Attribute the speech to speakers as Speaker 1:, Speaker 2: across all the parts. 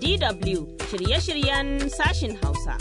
Speaker 1: DW shirye-shiryen sashin Hausa.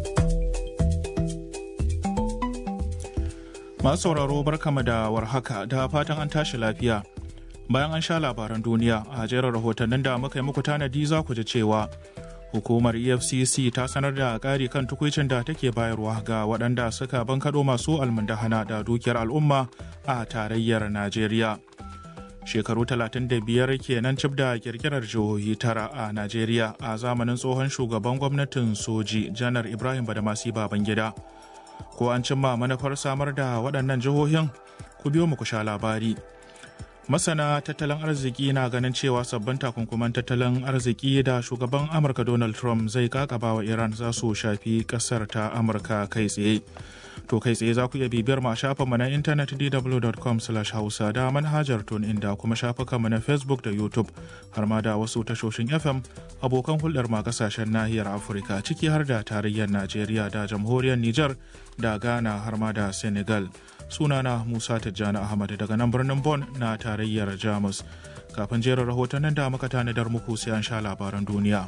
Speaker 2: Masu sauraro barkama da warhaka da fatan an tashi lafiya. Bayan an sha labaran duniya a jerin rahotannin da muka yi muku tanadi za ku ji cewa hukumar efcc ta sanar da ƙari kan tukwicin da take bayarwa ga waɗanda suka bankaɗo masu almundahana da dukiyar al'umma a tarayyar najeriya shekaru 35 kenan cif da kirkirar jihohi tara a najeriya a zamanin tsohon shugaban gwamnatin soji janar ibrahim badamasi babangida ko an cimma manufar samar da waɗannan jihohin ku biyo mu ku sha labari masana tattalin arziki na ganin cewa sabbin takunkuman tattalin arziki da shugaban amurka donald trump zai kakaba wa iran za su shafi kasar ta amurka kai tsaye to kai tsaye za ku iya bibiyar ma shafinmu na intanet dw.com hausa da manhajar tun inda kuma shafukanmu na facebook da youtube har ma da wasu tashoshin fm abokan hulɗar ma kasashen nahiyar afirka ciki har da tarayyar najeriya da jamhuriyar niger da ghana har ma da senegal sunana musa tijjani ahmad daga nan birnin Bon na tarayyar jamus kafin jerin rahotannin da muka tanadar muku sai an sha labaran duniya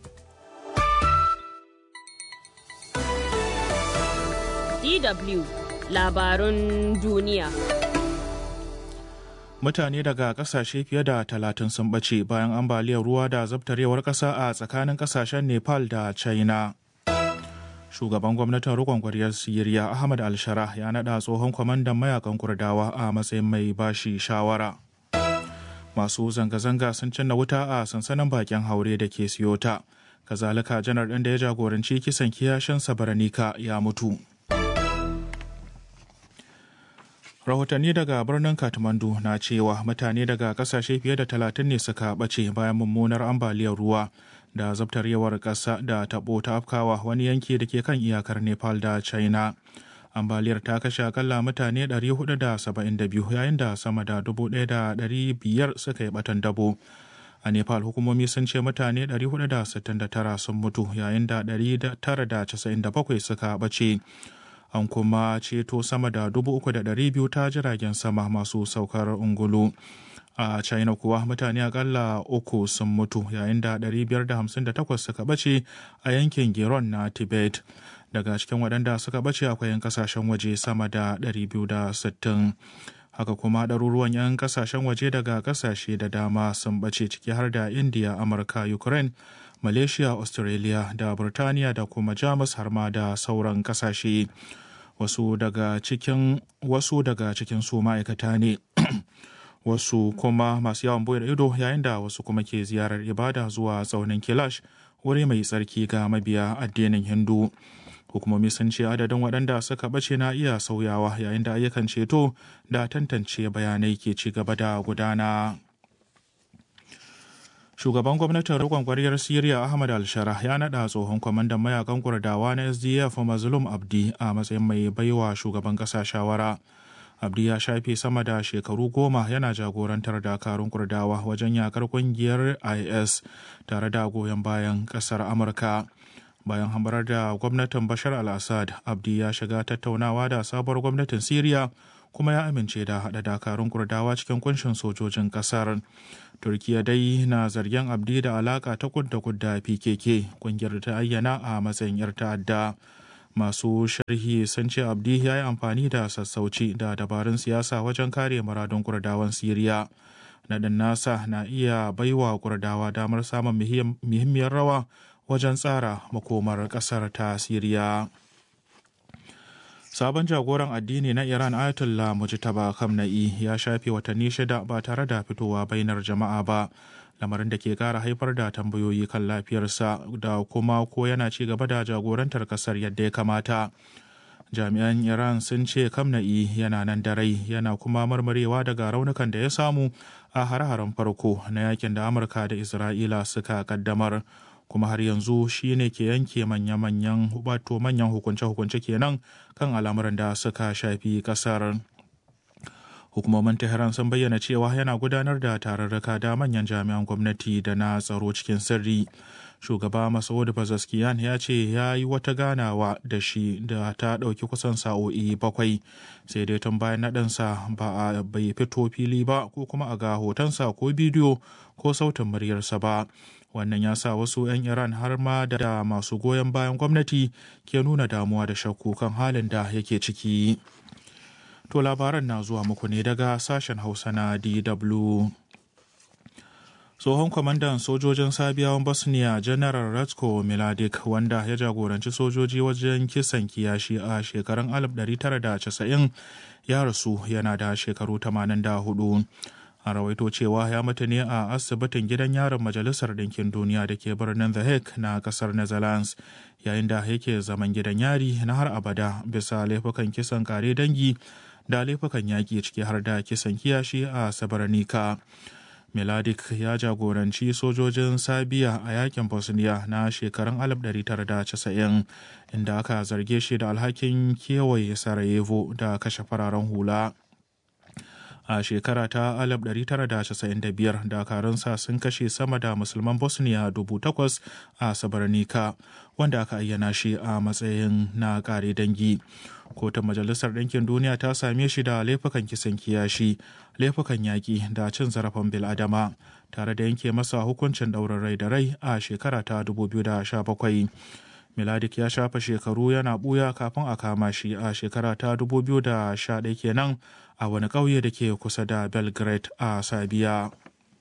Speaker 1: DW labarun duniya.
Speaker 2: mutane daga kasashe fiye da talatin sun ɓace bayan ambaliyar ruwa da zabtarewar ƙasa a tsakanin ƙasashen nepal da china shugaban gwamnatin rikon kwaryar siriya ahmad al-shara ya naɗa tsohon kwamandan mayakan kurdawa a matsayin mai bashi shawara masu zanga-zanga sun cinna wuta a sansanin bakin haure da ke siyota kazalika janar ɗin da ya jagoranci kisan kiyashin sabaranika ya mutu rahotanni daga birnin kathmandu na cewa mutane daga kasashe fiye da talatin ne suka ɓace bayan mummunar ambaliyar ruwa da zabtarewar ƙasa da taɓo ta afkawa wani yanki da ke kan iyakar nepal da china ambaliyar ta kashe akalla mutane 472 yayin da sama da 1,500 suka yi batan dabo a nepal hukumomi sun ce mutane 469 sun mutu yayin da 997 suka ɓace an kuma ceto sama da 3,200 ta jiragen sama masu saukar ungulu a china kuwa mutane akalla uku sun mutu yayin da 558 suka bace a yankin geron na tibet daga cikin waɗanda suka bace akwai 'yan kasashen waje sama da 260 haka kuma ɗaruruwan 'yan kasashen waje daga kasashe da dama sun bace ciki har da india amurka ukraine malaysia australia da burtaniya da kuma jamus har ma da sauran kasashe wasu daga cikin wasu daga cikin su ma'aikata ne wasu kuma masu yawon bude ido yayin da wasu kuma ke ziyarar ibada zuwa tsaunin kilash wuri mai tsarki ga mabiya addinin hindu hukumomi sun ce adadin waɗanda suka ɓace na iya sauyawa yayin da ayyukan ceto da tantance bayanai ke ci gaba da gudana shugaban gwamnatin rikon kwaryar siriya ahmad al-shara ya naɗa tsohon kwamandan mayakan kurdawa na sdf mazlum abdi a matsayin mai baiwa shugaban ƙasa shawara abdi ya shafe sama da shekaru goma yana jagorantar dakarun kurdawa wajen yakar kungiyar is tare da goyon bayan ƙasar amurka bayan hambarar da gwamnatin bashar al-assad abdi ya shiga tattaunawa da sabuwar gwamnatin siriya kuma ya amince da haɗa dakarun kurdawa cikin kunshin sojojin ƙasar turkiya dai na zargin abdi da alaka ta kudda kudda pkk kungiyar ta ayyana a matsayin 'yar ta'adda masu sharhi sun ce abdi ya yi amfani da sassauci da dabarun siyasa wajen kare muradun kurdawan siriya naɗin nasa na iya baiwa kurdawa damar samun muhimmiyar rawa wajen tsara makomar ƙasar ta siriya sabon jagoran addini na iran ayatollah mujtaba khamenei ya shafe watanni shida ba tare da fitowa bainar jama'a ba lamarin da ke kara haifar da tambayoyi kan lafiyarsa da kuma ko yana ci gaba da jagorantar kasar yadda ya kamata jami'an iran sun ce kamna'i yana nan da rai yana kuma marmarewa daga raunukan da ya samu a hare-haren farko na yakin da amurka da isra'ila suka kaddamar kuma har yanzu shi ne ke yanke manya-manyan wato manyan hukunce-hukunce kenan kan al'amuran da suka shafi kasar hukumomin tehran sun bayyana cewa yana gudanar da tararraka da manyan jami'an gwamnati da na tsaro cikin sirri shugaba masaud bazaskiyan ya ce ya yi wata ganawa da shi da ta ɗauki kusan sa'o'i bakwai sai dai tun bayan naɗinsa ba a bai fito fili ba ko kuma a ga hotonsa ko bidiyo ko sautin muryarsa ba wannan ya sa wasu 'yan iran har ma da masu goyon bayan gwamnati ke nuna damuwa da shakku kan halin da yake ciki to labaran na zuwa muku ne daga sashen hausa na dw tsohon kwamandan sojojin sabiyawan bosnia general ratko miladic wanda ya jagoranci sojoji wajen kisan kiyashi a shekarun 1990 ya rasu yana da shekaru 84 a rawaito cewa ya mutu ne a asibitin gidan yaron majalisar ɗinkin duniya da ke birnin the hague na ƙasar netherlands yayin da yake zaman gidan yari na har abada bisa laifukan kisan kare dangi da laifukan yaƙi ciki har da kisan kiyashi a sabarnika Miladik ya jagoranci sojojin Sabiya a yakin Bosnia na shekarun 1990 inda aka zarge shi da alhakin kewaye Sarajevo da kashe fararen hula. A shekara ta 1995 dakarunsa sun kashe sama da musulman Bosnia dubu takwas a Sabarnika wanda aka ayyana shi a matsayin na kare dangi. kotun majalisar ɗinkin duniya ta same shi da laifukan kisan kiyashi laifukan yaƙi da cin zarafin biladama tare da yanke masa hukuncin ɗaurin rai da rai a shekara ta 2017 miladik ya shafa shekaru yana ɓuya kafin a kama shi a shekara ta 2011 kenan a wani ƙauye da ke kusa da belgrade a sabiya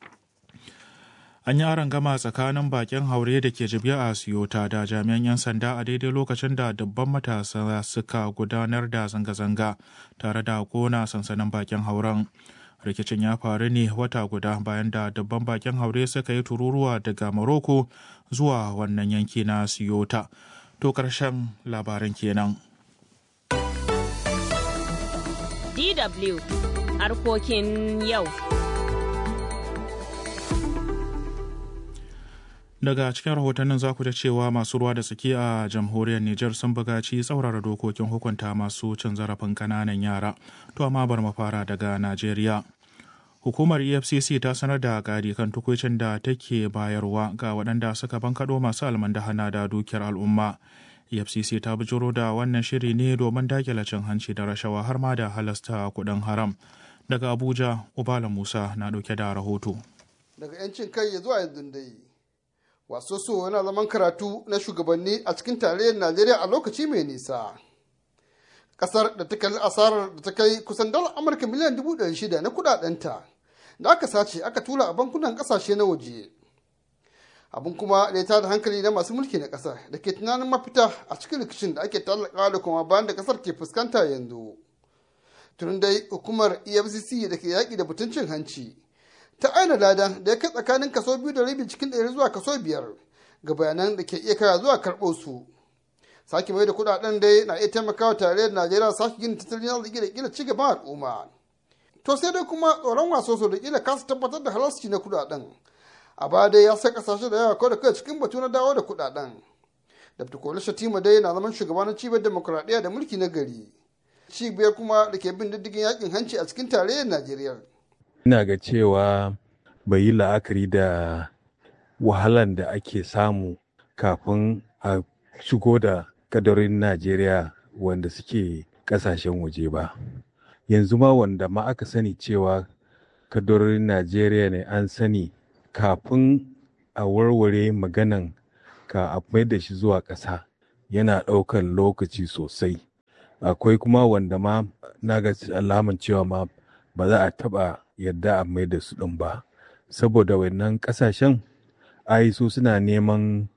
Speaker 2: an yi aron gama tsakanin bakin haure da ke jibiya a siyota da jami'an 'yan sanda a daidai lokacin da dubban matasa suka gudanar da zanga-zanga tare da kona sansanin bakin hauren rikicin ya faru ne wata guda bayan da dubban bakin haure suka yi tururuwa daga Morocco zuwa wannan yanki na siyota to karshen labaran kenan
Speaker 1: DW harkokin yau.
Speaker 2: daga cikin rahotannin za ku da cewa masu ruwa da tsaki a jamhuriyar Nijar sun bugaci tsaurara dokokin hukunta masu cin zarafin kananan yara to amma bar mu fara daga Najeriya hukumar efcc ta sanar da gadi kan tukuicin da take bayarwa ga waɗanda suka bankaɗo masu almandahana da dukiyar al'umma efcc ta bijiro da wannan shiri ne domin dakile cin hanci da rashawa har ma da halasta kuɗin haram daga abuja ubala musa na ɗauke da rahoto
Speaker 3: daga 'yancin kai ya zuwa yanzu dai wasu so yana zaman karatu na shugabanni a cikin tarayyar najeriya a lokaci mai nisa kasar da ta kalli asarar da ta kai kusan dalar amurka miliyan dubu ɗari shida na kudadenta da aka sace aka tura a bankunan kasashe na waje abin kuma da ya tada hankali na masu mulki na kasar da ke tunanin mafita a cikin rikicin da ake tallaka da kuma bayan da kasar ke fuskanta yanzu tun dai hukumar efcc da ke yaƙi da mutuncin hanci ta aina ladan da ya kai tsakanin kaso biyu da rabi cikin ɗari zuwa kaso biyar ga bayanan da ke iya kaya zuwa karɓo su sake mai da kuɗaɗen dai na iya taimakawa tarayyar najeriya sake gina tattalin arziki da kila cigaban al'umma to sai dai kuma tsoron wasoso da kila kasa tabbatar da halarci na kuɗaɗen a baya dai ya sai kasashe da yawa kawai da kai cikin batu na dawo da kuɗaɗen dr kola shatima dai na zaman shugaba na cibiyar demokuraɗiyya da mulki na gari cibiyar kuma da ke bin diddigin yakin hanci a cikin tarayyar najeriya
Speaker 4: ina ga cewa bai yi la'akari da wahalan da ake samu kafin a shigo da kadarin najeriya wanda suke kasashen waje ba yanzu ma wanda ma aka sani cewa kadarorin najeriya ne an sani kafin a warware maganan ka a mai da shi zuwa ƙasa yana ɗaukar lokaci sosai akwai kuma wanda ma na ga alaman cewa ma ba za a taɓa yadda a mai da su ɗin ba saboda wannan ƙasashen ai su suna neman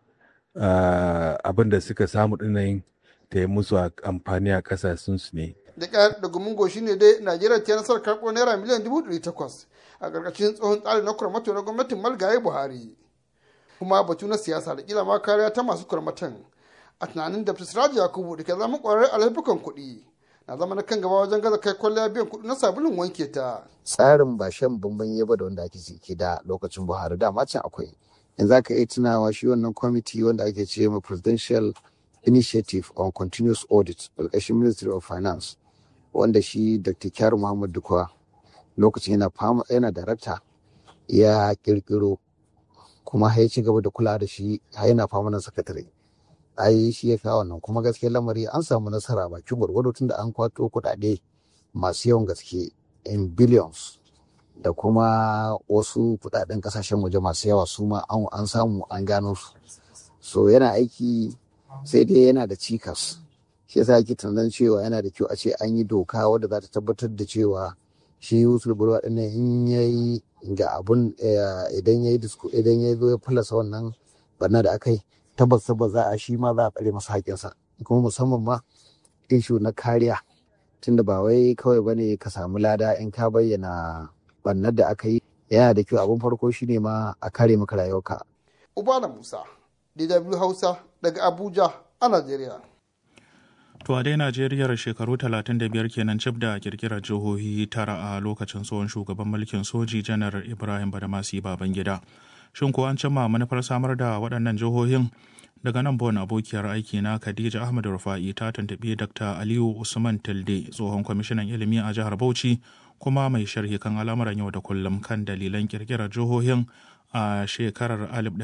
Speaker 4: abin da suka samu ɗinayin ta yi musu amfani a ƙasashensu ne
Speaker 3: da ƙyar da gumin goshi ne dai najeriya ta nasarar karɓo naira miliyan dubu ɗari takwas a ƙarƙashin tsohon tsarin na kurmato na gwamnatin malgaye buhari kuma batu na siyasa da kila ma kariya ta masu kurmatan a tunanin da Siraji Yakubu da ke zama ƙwararre a laifukan kuɗi na zama na kan gaba wajen gaza kai kwalliya biyan kuɗi na sabulun wanke ta.
Speaker 5: Tsarin ba shan bamban yaba da wanda ake ke da lokacin Buhari da can akwai. Yanzu aka iya tunawa shi wannan kwamiti wanda ake ce ma Presidential Initiative on Continuous Audit ƙarƙashin Ministry of Finance wanda shi Dr. Kyar Muhammad Dukwa lokacin yana fama yana darakta ya kirkiro kuma har ya ci gaba da kula da shi har yana famanan sakatare ai shi ya kawo wannan kuma gaskiyar lamari an samu nasara bakin gwargwado tun da an kwato kuɗaɗe masu yawan gaske in billions da kuma wasu kuɗaɗen kasashen waje masu yawa su ma an samu an gano su so yana aiki sai dai yana da cikas shi yasa ake tunanin cewa yana da kyau a ce an yi doka wadda za ta tabbatar da cewa shi wusul burwa ɗin in yayi ga abun idan yayi idan ya zo ya falasa wannan barna da aka yi tabbas tabbas za a shi ma za a tsare masa haƙinsa kuma musamman ma ishu na kariya tunda ba wai kawai bane ka samu lada in ka bayyana bannar da aka yi yana da kyau abin farko shine ma a kare maka rayuwarka.
Speaker 3: Ubala Musa, DW Hausa daga Abuja a Najeriya.
Speaker 2: To a dai Najeriyar shekaru 35 kenan cif da kirkirar jihohi tara a lokacin tsohon shugaban mulkin soji janar Ibrahim Badamasi Babangida. Shin ko an cimma manufar samar da waɗannan jihohin daga nan bon abokiyar aiki na Khadija Ahmad Rufa'i ta tuntuɓi Dr. Aliyu Usman Tilde tsohon kwamishinan ilimi a jihar Bauchi kuma mai sharhi kan al'amuran yau da kullum kan dalilan kirkirar jihohin a shekarar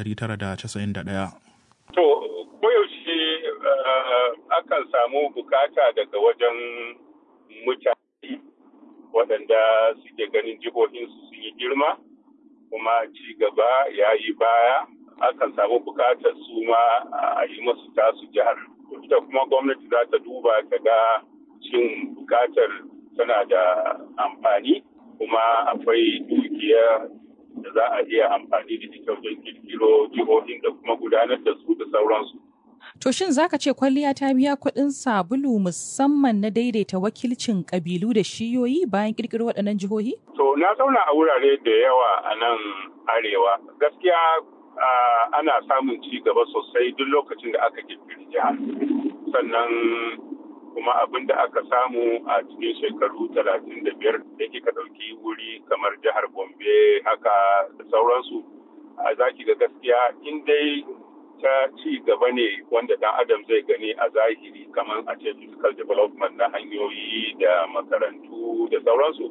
Speaker 2: 1991.
Speaker 6: To, koyaushe akan samu bukata daga wajen mutane waɗanda suke ganin jihohinsu sun yi girma kuma ci gaba ya yi baya akan samu bukatar su ma a yi masu tasu jihar. Ita kuma gwamnati za ta duba ta ga cin bukatar tana da amfani kuma akwai dukiya da za a iya amfani da ita wajen kirkiro jihohin da kuma gudanar da su da sauransu.
Speaker 7: To shin zaka ce kwalliya ta biya kuɗin sabulu musamman na daidaita wakilcin ƙabilu da shiyoyi bayan kirkiro waɗannan jihohi?
Speaker 6: To na zauna a wurare da yawa a nan arewa. Gaskiya ana samun ci gaba sosai duk lokacin da aka kirkiri jiha. Sannan kuma abin da aka samu a cikin shekaru talatin da biyar da kika ɗauki wuri kamar jihar gombe haka da sauransu a zaki ga gaskiya in dai ta ci gaba ne wanda dan adam zai gani a zahiri kamar a ce physical development na hanyoyi da makarantu da sauransu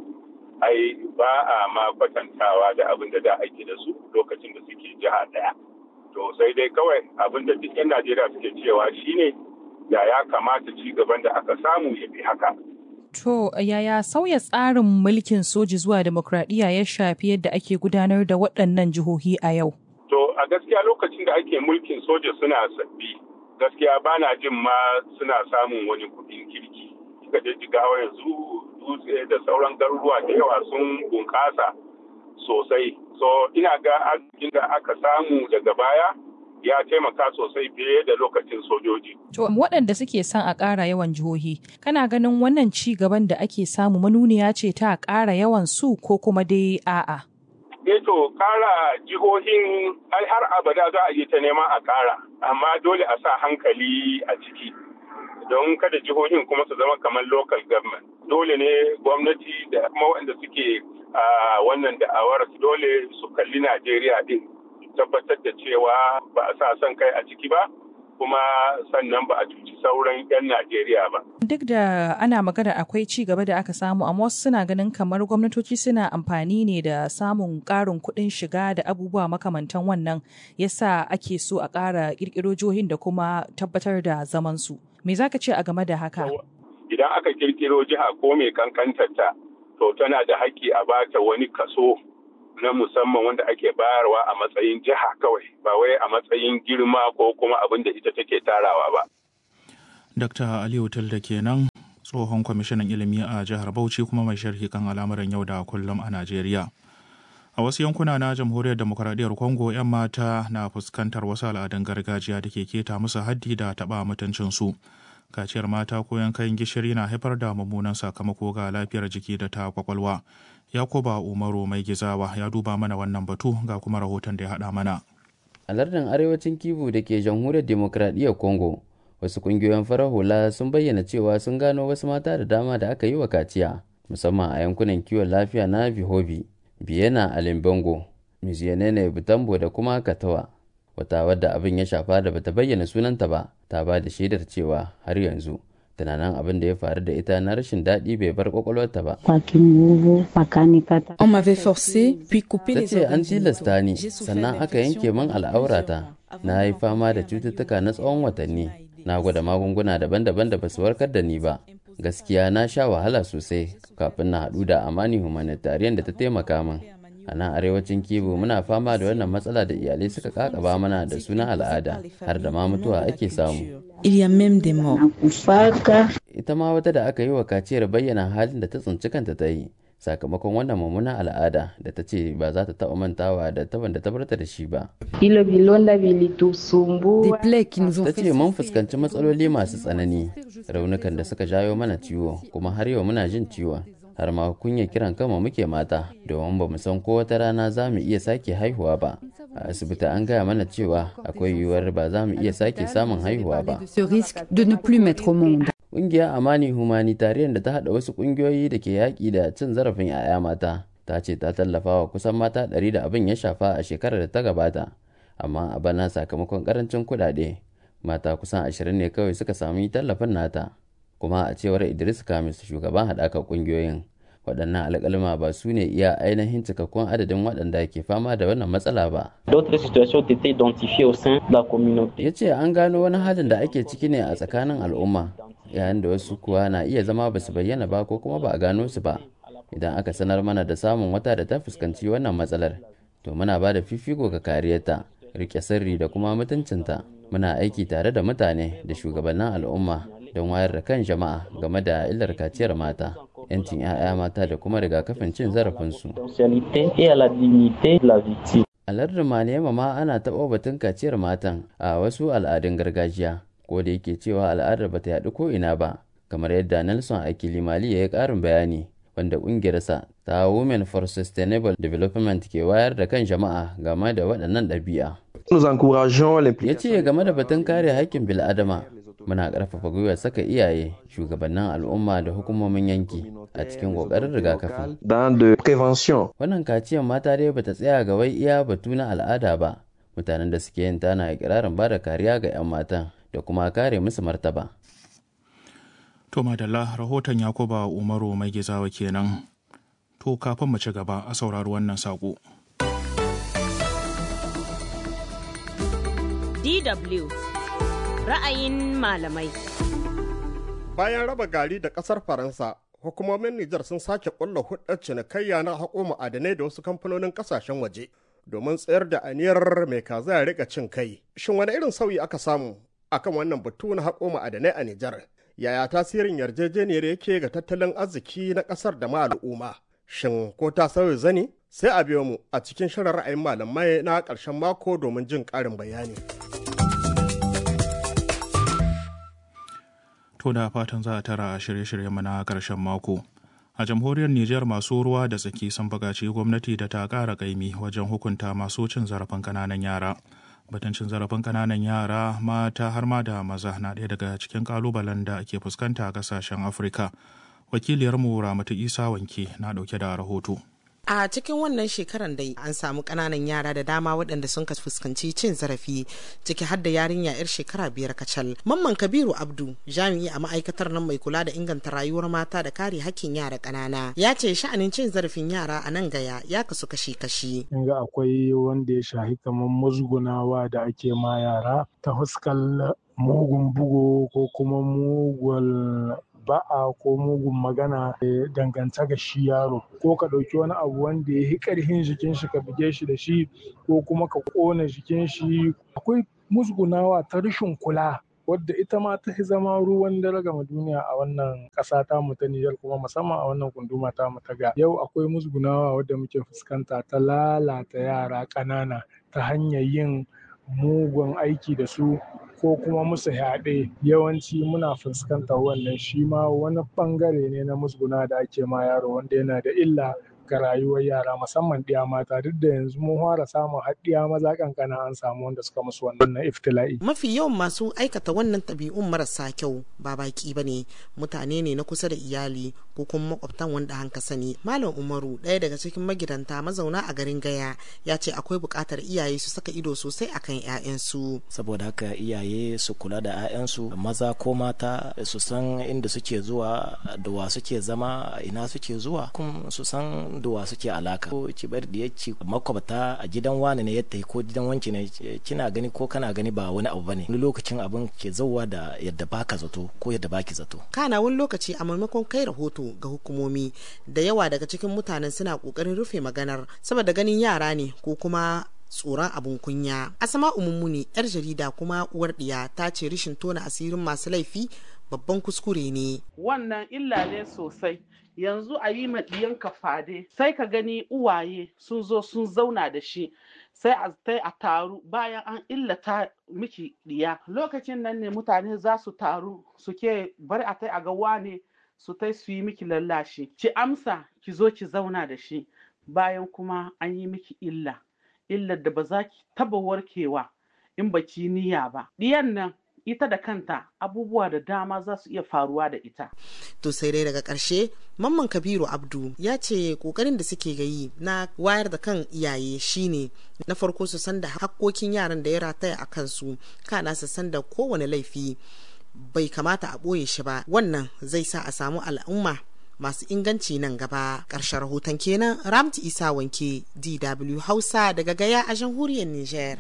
Speaker 6: ai ba a ma kwatantawa da abin da da ake da su lokacin da suke jiha ɗaya to sai dai kawai abin da duk 'yan najeriya suke cewa shine da ya kamata ci gaban da aka samu ya fi haka.
Speaker 7: To, yaya sauya tsarin mulkin soji zuwa demokradiyya ya shafi yadda ake gudanar da waɗannan jihohi a yau?
Speaker 6: To, a gaskiya lokacin da ake mulkin soja suna sabbi, gaskiya ba na jin ma suna samun wani kuɗin kirki. Kika je jigawa yanzu dutse da sauran garuruwa da yawa sun bunƙasa sosai. So, ina ga arzikin da aka samu daga baya ya taimaka sosai fiye da lokacin sojoji.
Speaker 7: To waɗanda suke son a ƙara yawan jihohi, kana ganin wannan ci gaban da ake samu manuniya ce ta ƙara yawan su ko kuma dai a'a?
Speaker 6: Eh to ƙara jihohin ai har abada za a yi ta neman a ƙara, amma dole a sa hankali a ciki. Don kada jihohin kuma su zama kamar local government. Dole ne gwamnati da kuma waɗanda suke wannan da'awar dole su kalli Najeriya din tabbatar da cewa ba a sa son kai a ciki ba kuma sannan ba a cuci sauran 'yan Najeriya ba.
Speaker 7: Duk da ana magana akwai ci gaba da aka samu amma wasu suna ganin kamar gwamnatoci suna amfani ne da samun ƙarin kuɗin shiga da abubuwa makamantan wannan yasa ake so a ƙara ƙirƙiro jihohin da kuma tabbatar da zaman su. Me za ka ce a game da haka?
Speaker 6: Idan aka ƙirƙiro jiha ko mai kankantarta to tana da haƙƙi a bata wani kaso na musamman wanda ake bayarwa a matsayin jiha kawai ba wai a matsayin girma ko kuma abin da ita take tarawa ba.
Speaker 2: Dr. Aliyu Tilda kenan tsohon kwamishinan ilimi a jihar Bauchi kuma mai sharhi kan al'amuran yau da kullum a Najeriya. A wasu yankuna na jamhuriyar demokuraɗiyyar Congo 'yan mata na fuskantar wasu al'adun gargajiya da ke keta musu haddi da taɓa mutuncinsu. Kaciyar mata ko yankan gishiri na haifar da mummunan sakamako ga lafiyar jiki da ta kwakwalwa. Yakuba Umaru mai gizawa ya duba mana wannan batu ga kuma rahoton da ya haɗa mana.
Speaker 8: A lardin arewacin Kivu da ke jamhuriyar demokradiyyar Congo, wasu ƙungiyoyin farar hula sun bayyana cewa sun gano wasu mata da dama da aka yi wa kaciya, musamman a yankunan kiwon lafiya na Vihobi, Biyena a Limbango, Miziyanene Butambo da kuma Katawa. Wata wadda abin ya shafa da bata bayyana sunanta ba, ta ba da shaidar cewa har yanzu tunanin abin da ya faru da ita na rashin daɗi bai bar kwakwalwarta ba.
Speaker 9: On m'avait forcé, puis coupé
Speaker 8: Ta
Speaker 9: les
Speaker 8: ce an
Speaker 9: organes
Speaker 8: tilasta ni
Speaker 9: J'ai souffert
Speaker 8: sannan aka yanke
Speaker 9: d'infections
Speaker 8: min al'aurata. Na yi fama da cututtuka na tsawon watanni. Na gwada magunguna daban-daban da basu warkar da ni ba. Gaskiya na sha wahala sosai kafin na haɗu da Amani Humanitarian da ta taimaka min. A nan arewacin Kibo muna fama da wannan matsala da iyalai suka kakaba mana da suna al'ada har da ma mutuwa ake samu.
Speaker 9: Il y a même des morts.
Speaker 8: ita ma wata da aka yi wa kaciyar bayyana halin da ta tsinci kanta ta yi sakamakon wannan mummunan al'ada da ta ce ba za ta taɓa mantawa da taban da ta barta da shi ba
Speaker 9: Des plaies qui nous ont
Speaker 8: ta
Speaker 9: fait
Speaker 8: ce mun fuskanci matsaloli masu tsanani raunukan da suka jawo mana ciwo kuma har yau muna jin ciwon har ma kunya kiran kama muke mata domin ba mu san ko wata rana za mu iya sake haihuwa ba a asibiti an gaya mana cewa akwai yiwuwar ba za mu iya sake samun haihuwa ba
Speaker 9: de ce risque de ne plus mettre au monde.
Speaker 8: Ƙungiyar Amani Humanitarian da ta haɗa wasu ƙungiyoyi da ke yaƙi da cin zarafin 'ya'ya mata ta ce ta tallafa wa kusan mata ɗari da abin ya shafa a shekarar da ta gabata, amma a bana sakamakon ƙarancin kuɗaɗe mata kusan ashirin ne kawai suka sami tallafin nata. Kuma a cewar Idris Kamis shugaban haɗakar ƙungiyoyin waɗannan alƙalma ba su ne iya ainihin cikakkun adadin waɗanda ke fama da wannan matsala ba.
Speaker 10: D'autres situations ont été identifiées au sein de la communauté.
Speaker 8: ya ce an gano wani halin da ake ciki ne a tsakanin al'umma yayin da wasu kuwa na iya zama ba su bayyana ba ko kuma ba a gano su ba idan aka sanar mana da samun wata da ta fuskanci wannan matsalar to muna ba da fifiko ga kariyarta rike sirri da kuma mutuncinta muna aiki tare da mutane da shugabannin al'umma don wayar da kan jama'a game da illar kaciyar mata 'yancin 'ya'ya mata da kuma rigakafin cin zarafinsu
Speaker 10: Confidentialité et à la dignité de la victime.
Speaker 8: a lardin Manema ma ana taɓa batun kaciyar matan a wasu al'adun gargajiya ko da yake cewa al'adar bata yaɗu ko ina ba kamar yadda Nelson Akilimali ya yi ƙarin bayani wanda ƙungiyarsa ta Women for Sustainable Development ke wayar da kan jama'a game da waɗannan ɗabi'a.
Speaker 11: Nous encourageons
Speaker 8: Ya
Speaker 11: l'implication.
Speaker 8: ce game da batun kare haƙƙin bil'adama muna ƙarfafa gwiwar saka iyaye shugabannin al'umma da hukumomin yanki a cikin ƙoƙarin rigakafi.
Speaker 11: dans de prévention.
Speaker 8: Wannan kaciyar mata dai bata tsaya ga wai iya batu na al'ada ba. Mutanen da suke yin tana ikirarin ba da kariya ga 'yan matan da kuma kare musu martaba.
Speaker 2: To madalla rahoton Yakuba Umaru mai gizawa kenan. To kafin mu ci gaba a saurari wannan saƙo.
Speaker 1: DW ra'ayin malamai.
Speaker 12: Bayan raba gari da ƙasar Faransa, hukumomin Nijar sun sake ƙulla hudar cinikayya na haƙo ma'adanai da wasu kamfanonin ƙasashen waje domin tsayar da aniyar mai kaza ya rika cin kai. Shin wani irin sauyi aka samu akan wannan batu na haƙo ma'adanai a Nijar? Yaya tasirin yarjejeniyar yake ga tattalin arziki na ƙasar da ma al'umma? Shin ko ta sauya zani? Sai a biyo mu a cikin shirin ra'ayin malamai na ƙarshen mako domin jin ƙarin bayani.
Speaker 2: To da fatan za a tara a shirye-shiryenmu na ƙarshen mako. A jamhuriyar Nijar masu ruwa da tsaki sun buƙaci gwamnati da ta ƙara ƙaimi wajen hukunta masu cin zarafin ƙananan yara. Batun cin zarafin ƙananan yara mata har ma da maza na ɗaya daga cikin ƙalubalen da ke fuskanta a ƙasashen Afirka. Wakiliyarmu Ramatu Isa Wanke na ɗauke da rahoto.
Speaker 13: A cikin wannan shekaran dai an samu ƙananan yara da dama waɗanda sun fuskanci cin zarafi ciki har da yarinya 'yar shekara biyar kacal. Mamman Kabiru Abdu jami'i a ma'aikatar nan mai kula da inganta rayuwar mata da kare hakkin yara ƙanana ya ce sha'anin cin zarafin yara a nan gaya ya kasu kashi-kashi.
Speaker 14: in ga akwai wanda ya shahi kamar musgunawa da ake ma yara ta fuskar mugun bugu ko kuma mugun ba'a ko mugun magana eh, dangance ga shi yaro ko ka ɗauki wani abu wanda ya yi ƙarfin jikin shi ka buge shi da shi ko kuma ka ƙona jikin shi akwai musgunawa ta rashin kula wadda ita ma ta fi zama ruwan dare gama duniya a wannan ƙasa ta mu ta Nijar kuma musamman a wannan gunduma ta mu ta ga yau akwai musgunawa wadda muke fuskanta ta lalata yara ƙanana ta hanyar yin mugun aiki da su ko kuma musu yaɗe yawanci muna fuskantar wannan shi ma wani ɓangare ne na musguna da ake ma yaro wanda yana da illa ga rayuwar yara musamman ɗiya mata duk da yanzu mun fara samun har ɗiya maza kankana an samu wanda suka musu wannan na iftila'i.
Speaker 13: Mafi yawan masu aikata wannan ɗabi'un marasa kyau ba baki ba ne mutane ne na kusa da iyali ko kuma makwabtan wanda hanka sani. Malam Umaru ɗaya daga cikin magidanta mazauna a garin Gaya ya ce akwai buƙatar iyaye su saka ido sosai akan 'ya'yansu.
Speaker 15: Saboda haka iyaye su kula da 'ya'yansu maza ko mata su san inda suke zuwa da wa suke zama ina suke zuwa kuma su san da wa suke alaka. Ko ki bar da yacci makwabta a gidan wani ne yadda ko gidan wanki ne kina gani ko kana gani ba wani abu bane wani lokacin abin ke zauwa da yadda baka zato ko yadda baki zato
Speaker 13: kana wani lokaci a maimakon kai rahoto ga hukumomi da yawa daga cikin mutanen suna kokarin rufe maganar saboda ganin yara ne ko kuma tsoron abun kunya asama umummuni yar jarida kuma uwar diya ta ce rishin tona asirin masu laifi babban kuskure ne
Speaker 16: wannan illa ne sosai yanzu a yi ma ɗiyanka fade sai ka gani uwaye sun zo sun zauna da shi sai a tai a taru bayan an illata miki diya lokacin nan ne mutane za su taru suke bari a tai a ga wane su tai su yi miki lallashi ki amsa ki zo ki zauna da shi bayan kuma an yi miki illa illar da ba za ki taba warkewa in ba ki niyya ba diyan nan ita da kanta abubuwa da dama za su iya faruwa da ita.
Speaker 13: To sai dai daga ƙarshe Mamman Kabiru Abdu ya ce ƙoƙarin da suke gayi na wayar da kan iyaye shine na farko su san da hakkokin yaran da ya rataya a kansu kana su san da kowane laifi bai kamata a ɓoye shi ba wannan zai sa a samu al'umma masu inganci nan gaba ƙarshen rahoton kenan ramti isa wanke dw hausa daga gaya a jamhuriyar niger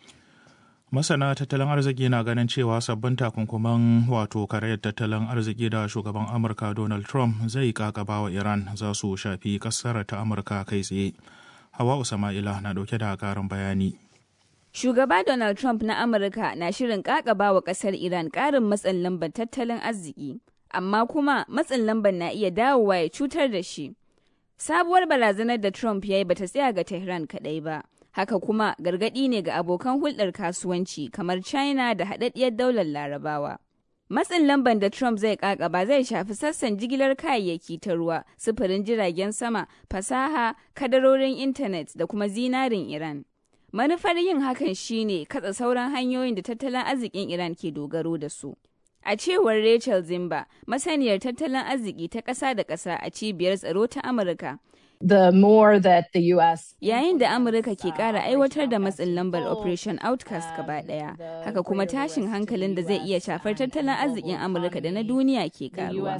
Speaker 2: masana tattalin arziki na ganin cewa sabbin takunkuman wato karayar tattalin arziki da shugaban amurka donald trump zai kakaba wa iran za su shafi kasar ta amurka kai tsaye hawa usama'ila na dauke da karin bayani
Speaker 17: Shugaba Donald Trump na Amurka na shirin kakaba wa kasar Iran karin matsin lambar tattalin arziki, amma kuma matsin lambar na iya dawowa ya cutar da shi. Sabuwar barazanar da Trump ya yi bata tsaya ga Tehran kadai ba. haka kuma gargaɗi ne ga abokan hulɗar kasuwanci kamar China da haɗaɗɗiyar daular Larabawa. Matsin lamban da Trump zai ƙaƙaba zai shafi sassan jigilar kayayyaki ta ruwa, sufurin jiragen sama, fasaha, kadarorin intanet da kuma zinarin Iran. Manufar yin hakan shine katsa sauran hanyoyin da tattalin arzikin Iran ke dogaro da su. A cewar Rachel Zimba, masaniyar tattalin arziki ta ƙasa da ƙasa a cibiyar tsaro ta Amurka,
Speaker 18: the more that the US
Speaker 17: Yayin da Amurka ke ƙara aiwatar da matsin lambar Operation Outcast gaba ɗaya, haka kuma tashin hankalin da zai iya shafar tattalin arzikin Amurka da na duniya ke ƙaruwa.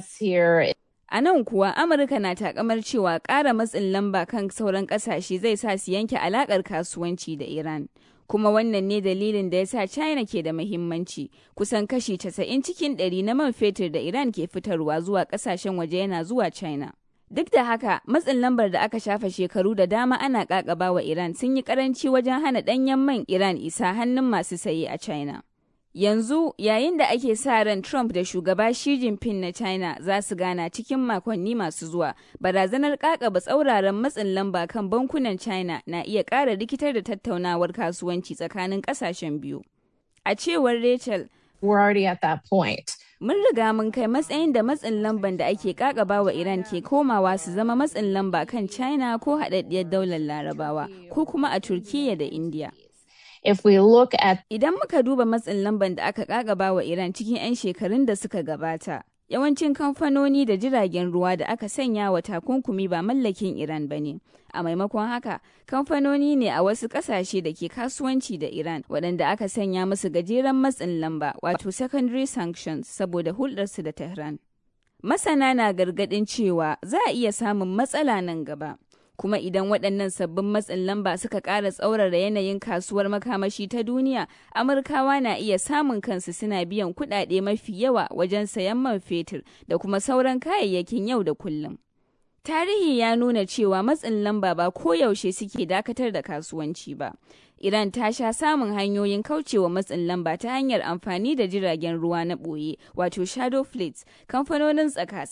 Speaker 17: A nan kuwa Amurka na takamar cewa ƙara matsin lamba kan sauran ƙasashe zai sa su yanke alaƙar kasuwanci da Iran. Kuma wannan ne dalilin da ya sa China ke da muhimmanci, kusan kashi 90 cikin 100 na man fetur da Iran ke fitarwa zuwa ƙasashen waje yana zuwa China. Duk da haka, matsin lambar da aka shafa shekaru da dama ana kakaba wa Iran sun yi karanci wajen hana ɗanyen man Iran isa hannun masu saye a China. Yanzu, yayin da ake sa ran Trump da shugaba Xi Jinping na China za su gana cikin makonni masu zuwa, barazanar kakaba tsauraran matsin lamba kan bankunan China na iya ƙara rikitar da tattaunawar kasuwanci tsakanin ƙasashen biyu. A cewar Rachel,
Speaker 18: We're already at that point.
Speaker 17: Mun riga mun kai matsayin da matsin lamban da ake kakaba wa Iran ke komawa su zama matsin lamba kan China ko haɗaɗɗiyar daular Larabawa ko kuma a Turkiyya da India.
Speaker 18: If we look at
Speaker 17: Idan muka duba matsin lamban da aka kakaba wa Iran cikin 'yan shekarun da suka gabata, yawancin kamfanoni da jiragen ruwa da aka sanya wa takunkumi ba mallakin Iran ba ne. A maimakon haka, kamfanoni ne a wasu ƙasashe da ke kasuwanci da Iran waɗanda aka sanya musu gajeren matsin lamba wato secondary sanctions saboda hulɗarsu da Tehran. Masana na gargaɗin cewa za a iya samun matsala nan gaba. Kuma idan waɗannan sabbin matsin lamba suka ƙara tsaurara yanayin kasuwar makamashi ta duniya, Amurkawa na iya samun kansu suna biyan kuɗaɗe mafi yawa wajen sayan man fetur da kuma sauran kayayyakin yau da kullum. Tarihi ya nuna cewa matsin lamba ba koyaushe suke dakatar da kasuwanci ba. Iran ta sha samun hanyoyin kaucewa matsin lamba ta hanyar amfani da jiragen ruwa na ɓoye, wato shadow fleets, kamfanonin tsaka